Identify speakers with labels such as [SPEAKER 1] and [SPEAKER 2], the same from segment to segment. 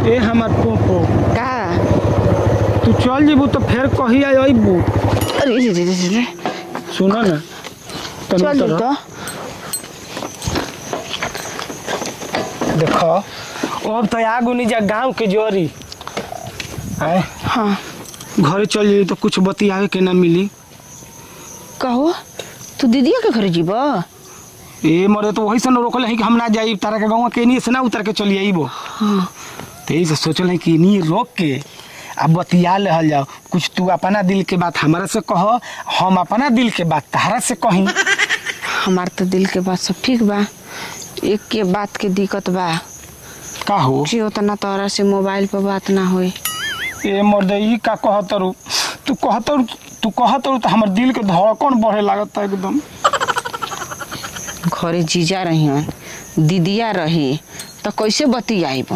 [SPEAKER 1] ए हमार पोपो
[SPEAKER 2] का
[SPEAKER 1] तू चल जेबू तो फिर कही अबू
[SPEAKER 2] अरे रे रे रे रे
[SPEAKER 1] सुनो ना तनी
[SPEAKER 2] चल
[SPEAKER 1] तरह।
[SPEAKER 2] तो
[SPEAKER 1] देखो अब तो आगू नहीं जा गांव के जोरी आए
[SPEAKER 2] हाँ
[SPEAKER 1] घरे चल जाई तो कुछ बतियावे के ना मिली
[SPEAKER 2] कहो तू दीदिया के घर जीब
[SPEAKER 1] ए मरे तो वही से न रोकल है कि हम ना जाई तारा के गाँव के नहीं से ना उतर के चली आईबो
[SPEAKER 2] हाँ
[SPEAKER 1] तो यही से सोचल है कि नहीं रोक के अब बतिया रहल जाओ कुछ तू अपना दिल के बात हमारा से कह हम अपना दिल के बात तहरा से कही
[SPEAKER 2] हमार तो दिल के बात सब ठीक बा एक के बात के दिक्कत बा
[SPEAKER 1] का हो
[SPEAKER 2] जी उतना तोरा से मोबाइल पर बात ना होई
[SPEAKER 1] ए मर्द ई का कहतरू तू कहतरू तू कहतरू तो हमर दिल के धड़कन बढ़े लागत एकदम
[SPEAKER 2] घरे जीजा रहियन दीदिया रही तो कैसे बतियाइब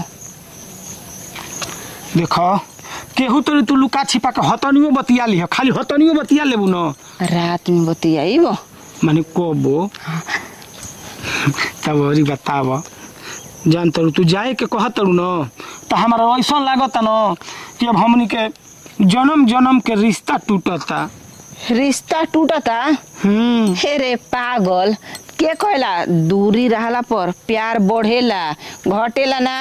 [SPEAKER 1] देखो केहू तो तू लुका छिपा के हतनियो बतिया लिह खाली हतनियो बतिया लेबू न
[SPEAKER 2] रात में बतियाइब
[SPEAKER 1] माने कबो तब अरी बताब जान तरू तू जाए के कहतरू न तो हमारा ऐसा लागत न कि अब हमनी के जन्म जन्म के रिश्ता टूटता
[SPEAKER 2] रिश्ता टूटता
[SPEAKER 1] हम्म
[SPEAKER 2] हे रे पागल के कहला दूरी रहला पर प्यार बढ़ेला घटेला ना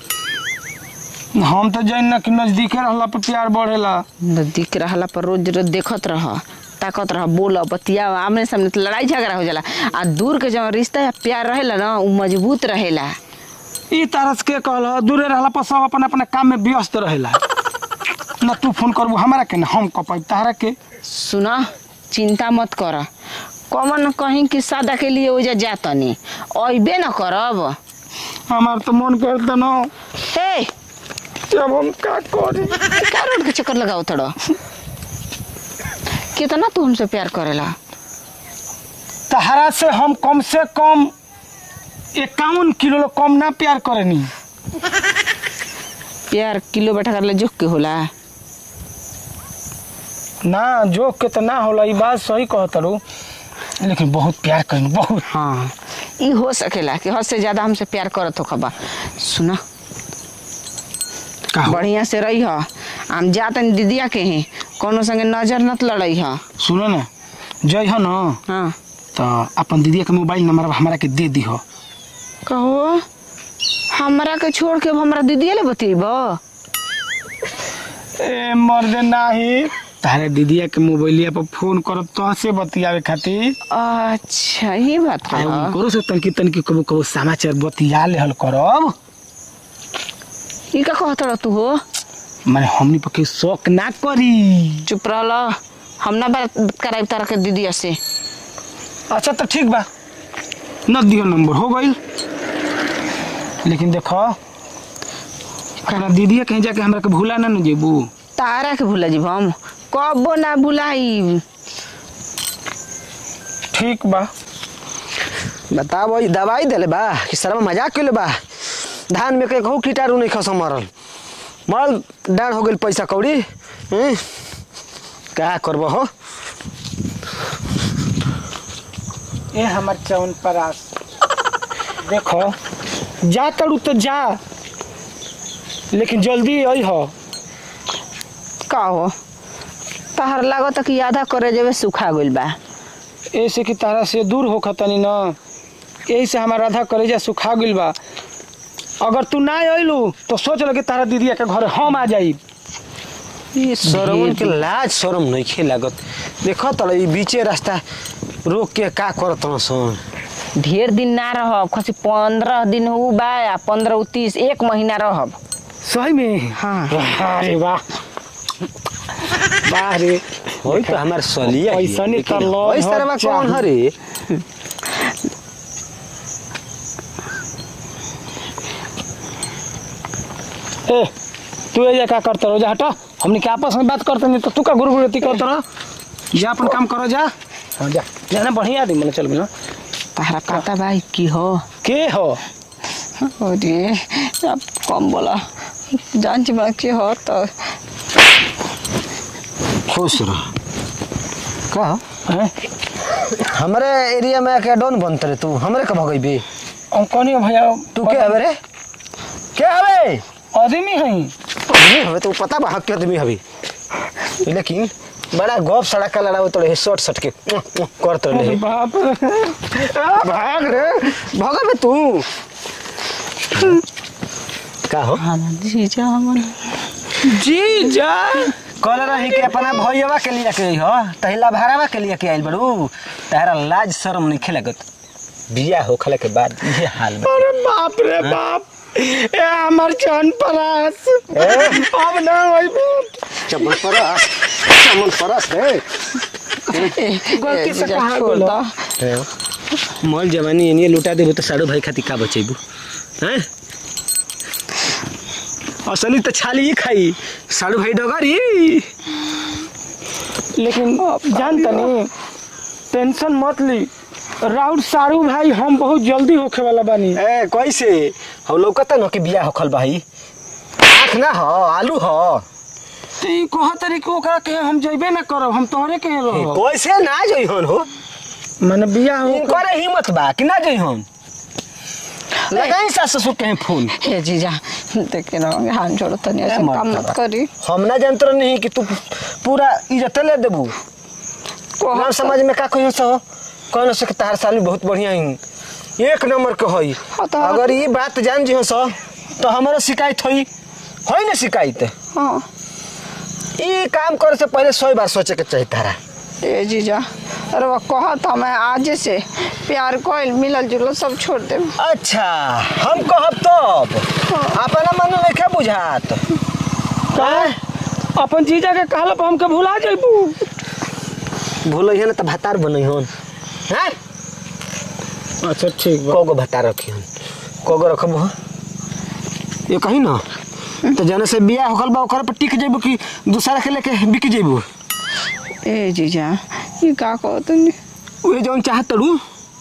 [SPEAKER 1] हम तो जान ना कि नजदीके रहला पर प्यार बढ़ेला
[SPEAKER 2] नजदीक रहला पर रोज रोज देखत रह ताकत रह बोल बतिया आमने सामने तो लड़ाई झगड़ा हो जाला आ दूर के जब रिश्ता या प्यार रहेला ना उ मजबूत रहेला
[SPEAKER 1] ई तरह के कहल दूरे रहला पर सब अपन अपना काम में व्यस्त रहेला न तू फोन करबू हमारा के न हम कपाई तारा के
[SPEAKER 2] सुना चिंता मत कर कमन कहीं कि सादा के लिए ओजा जातनी अइबे न करब
[SPEAKER 1] हमार तो मन करता न
[SPEAKER 2] हे
[SPEAKER 1] अब हम का करी
[SPEAKER 2] का रोड के चक्कर लगाओ थोड़ा कितना तू हमसे प्यार करेला
[SPEAKER 1] तहरा से हम कम से कम इक्यावन किलो कम ना प्यार करेनी
[SPEAKER 2] प्यार किलो बैठा कर ले जोक के होला
[SPEAKER 1] ना जोक के तो ना होला ई बात सही कहतरू लेकिन बहुत प्यार करेनी बहुत
[SPEAKER 2] हाँ ई हो सकेला कि हद से ज्यादा हमसे प्यार करत हो खबा सुना
[SPEAKER 1] का हो?
[SPEAKER 2] बढ़िया से रही ह हम जातन दीदिया के ही कोनो संगे नजर नत लड़ई ह
[SPEAKER 1] सुनो ना जय हो न
[SPEAKER 2] हाँ
[SPEAKER 1] तो अपन दीदी के मोबाइल नंबर हमारा के दे दी हो
[SPEAKER 2] कहो हमरा के छोड़ के अब हमरा दीदिया ले बतेब
[SPEAKER 1] ए मर्द नाही तारे दीदिया के मोबाइलिया पर फोन करब तो से बतियावे खातिर
[SPEAKER 2] अच्छा ये बात
[SPEAKER 1] आ
[SPEAKER 2] है
[SPEAKER 1] करो से तनकी तनकी कबो कबो समाचार बतिया लेहल करब
[SPEAKER 2] ई का कहत रह तू हो
[SPEAKER 1] माने हमनी पर के शौक ना करी
[SPEAKER 2] चुप रहल हम ना बात कराई तारा के दीदिया से
[SPEAKER 1] अच्छा तो ठीक बा न दियो नंबर हो गई लेकिन देखो अपना दीदिया कहीं जाके हमरा के भूला ना न जेबू
[SPEAKER 2] तारा के भूला जीब हम कबो ना भुलाई
[SPEAKER 1] ठीक बा
[SPEAKER 3] बताब ई दवाई देले बा कि सरमा मजाक कइले बा धान में के कहू कीटाणु नहीं खसम मरल मरल डाँड हो गेल पैसा कौड़ी हैं? का करब हो
[SPEAKER 1] ए हमर चवन परास देखो जा तड़ू तो जा लेकिन जल्दी आई हो
[SPEAKER 2] का हो तहर लागत कि आधा करे जेबे सुखा गइल बा
[SPEAKER 1] ऐसे कि तारा से दूर हो खतनी न यही से हमारा आधा कलेजा सुखा गइल बा अगर तू ना अइलू तो सोच लगे तारा दीदिया के घर हम आ जाई
[SPEAKER 3] ई सरवन के लाज शरम नहीं खे लागत देख तल ई बीचे रास्ता रोक के का करत सन
[SPEAKER 2] ढेर दिन ना रहब खसी पंद्रह दिन हो बा या पंद्रह उ तीस एक महीना रहब
[SPEAKER 1] सही में
[SPEAKER 2] हाँ
[SPEAKER 1] अरे वाह वाह रे
[SPEAKER 3] होई तो हमार सलिया ही है,
[SPEAKER 1] ऐसने
[SPEAKER 3] लेकिन
[SPEAKER 1] त लौज
[SPEAKER 3] होई सरवा
[SPEAKER 1] हो
[SPEAKER 3] कौन
[SPEAKER 1] चाही।
[SPEAKER 3] हरे
[SPEAKER 1] ए तू ये क्या करते रहो जा हटा हमने क्या आपस में बात करते नहीं तो तू का गुरु गुरु करते रहो जा अपन काम करो जा हाँ जा जाना बढ़िया आदमी मैंने चल मिला
[SPEAKER 2] तहरा पता बा ई की हो
[SPEAKER 1] के हो
[SPEAKER 2] अरे अब कम बोला जान बा के हो तो
[SPEAKER 3] खुश रह का
[SPEAKER 1] हैं?
[SPEAKER 3] हमारे एरिया में के डॉन बनत रे तू हमरे कब गई बे
[SPEAKER 1] हम कौन है भैया
[SPEAKER 3] तू के हवे रे के हवे
[SPEAKER 1] आदमी है
[SPEAKER 3] आदमी हवे तो पता बा हक के आदमी हवे लेकिन बड़ा गप सड़क का लड़ाओ तो शॉर्ट शॉट के करत रहे
[SPEAKER 1] बाप रे
[SPEAKER 3] भाग रे भागा बे तू का हो
[SPEAKER 2] हाँ जीजा हमन
[SPEAKER 1] जी जा
[SPEAKER 3] कल रही के अपना भैया के लिए के हो तहिला भाड़ावा के लिए के आइल बड़ू तहरा लाज शर्म नहीं खेलगत बिया हो खले के बाद ये हाल बा
[SPEAKER 1] अरे बाप रे बाप ए हमर जान परास अब ना होई
[SPEAKER 3] चमन परस चमन परस रे
[SPEAKER 1] गलती से कहाँ
[SPEAKER 2] छोड़
[SPEAKER 1] बोला?
[SPEAKER 2] दो
[SPEAKER 3] मल जवानी एनिए लुटा देबो तो साड़ू भाई खातिर का बचेबू हैं असली तो छाली ही खाई साड़ू भाई डगरी
[SPEAKER 1] लेकिन जान तनी टेंशन मत ली राउत सारू भाई हम बहुत जल्दी होखे वाला बानी
[SPEAKER 3] ए कैसे हम लौकता न कि बिया होखल भाई आँख ना हो आलू हो
[SPEAKER 1] तो ई कहा तरी के ओकरा के हम जइबे ना करब हम तोहरे के रहो
[SPEAKER 3] कैसे ना जइहन हो
[SPEAKER 1] माने बिया हो
[SPEAKER 3] इनकर हिम्मत बा कि ना जइहन लगाई सास ससुर के फोन
[SPEAKER 2] हे जीजा देखे ना हाथ जोड़ो तनी ऐसे
[SPEAKER 3] मत
[SPEAKER 2] काम मत
[SPEAKER 3] करा।
[SPEAKER 2] करी
[SPEAKER 3] हम ना जानत नहीं कि तू पूरा इज्जत ले देबू गाँव समाज में का कहियो सो कहनो से कि तार साली बहुत बढ़िया ही एक नंबर के हई
[SPEAKER 2] हाँ तो-
[SPEAKER 3] अगर ये बात जान जी सो तो हमारो शिकायत होई होई ना शिकायत
[SPEAKER 2] हाँ
[SPEAKER 3] ई काम करे से पहले सौ बार सोचे के चाहिए तारा
[SPEAKER 2] ए जीजा अरे वो कहा था मैं आज से प्यार कोयल मिलल जुलल सब छोड़ दे
[SPEAKER 3] अच्छा हम कहब तब अपना मन में क्या बुझात
[SPEAKER 1] का अपन जीजा के कहला पर हमके भुला जइबू
[SPEAKER 3] भूल ना तो भतार बनै हन हैं
[SPEAKER 1] अच्छा ठीक बा
[SPEAKER 3] कगो भतार रखी हन कगो रखब हो ये कही ना तो जने से बिया होखल बा ओकर पर टिक जेबू कि दूसरा के लेके बिक जेबू
[SPEAKER 2] ए जीजा ये का कहो तुमने
[SPEAKER 3] उहे जौन चाहत तड़ू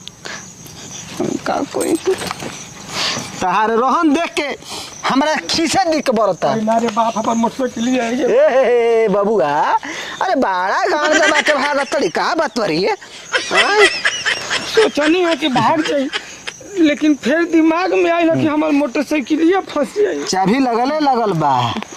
[SPEAKER 2] का कोई
[SPEAKER 3] तहार रोहन देख के हमरा खीसे दिख के बरता
[SPEAKER 1] अरे बाप अपन मोटरसाइकिल लिए आई
[SPEAKER 3] ए हे, हे, बबुआ अरे बाड़ा गांव के बात भागा तड़ी का बात परी है हाँ?
[SPEAKER 1] सोचनी है कि भाग जाई लेकिन फिर दिमाग में आइल कि हमार मोटरसाइकिलिया फंस जाई
[SPEAKER 3] चाबी लगले लगल बा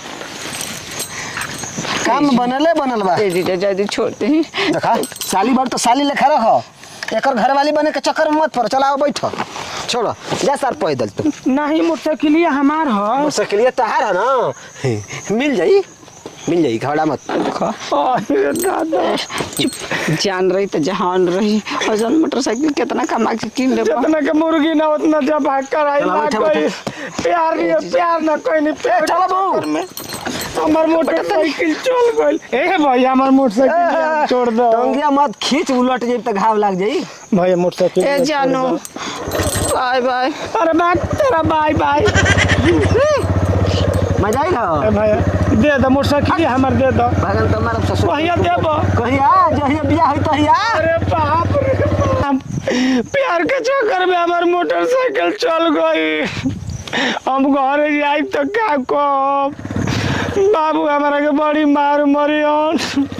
[SPEAKER 3] काम बनले बनल बा
[SPEAKER 2] ए जीजा जल्दी छोड़ दे
[SPEAKER 3] देखा साली बार तो साली लेखा रखो एकर घर वाली बने के चक्कर में मत पड़ चलाओ बैठो छोड़ो जा सर पैदल तू
[SPEAKER 1] नहीं मोटरसाइकिलिया हमार ह
[SPEAKER 3] मोटरसाइकिल तहार है ना मिल जाई मिल जाई घबरा मत
[SPEAKER 2] देखो
[SPEAKER 1] अरे दादा
[SPEAKER 2] जान रही तो जहान रही और जौन मोटरसाइकिल कितना कमा के किन ले
[SPEAKER 1] जितना के मुर्गी ना उतना जब भाग कर आई
[SPEAKER 3] चला
[SPEAKER 1] ना
[SPEAKER 3] बैठा,
[SPEAKER 1] कोई
[SPEAKER 3] बैठा।
[SPEAKER 1] प्यार नहीं प्यार ना कोई नहीं प्यार
[SPEAKER 3] चला बहू।
[SPEAKER 1] चक्कर में हमार मोटरसाइकिल चल गइल ए भाई हमार मोटरसाइकिल छोड़ दो
[SPEAKER 3] टंगिया मत खींच उलट जाई तो घाव लग जाई
[SPEAKER 1] भाई मोटरसाइकिल
[SPEAKER 2] ए जानो बाय बाय
[SPEAKER 1] अरे बात तेरा बाय बाय
[SPEAKER 3] मजा आई ना
[SPEAKER 1] ए भाई दे दो मोटरसाइकिल हमार दे दो
[SPEAKER 3] भगन तो मारब ससुर
[SPEAKER 1] भैया देबो
[SPEAKER 3] कहिया जहिया बियाह होई तहिया
[SPEAKER 1] अरे बाप रे बाप प्यार के चक्कर में हमार मोटरसाइकिल चल गई हम घरे जाई तो का कब बाबू हमारा के बड़ी मार मरियन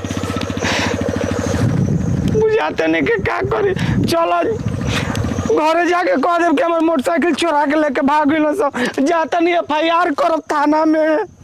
[SPEAKER 1] बुझाते नहीं के का करी चलो घरे जाके कह देब कि हमार मोटरसाइकिल चोरा के लेके भाग गइल सब जाता नहीं एफ आई आर करब थाना में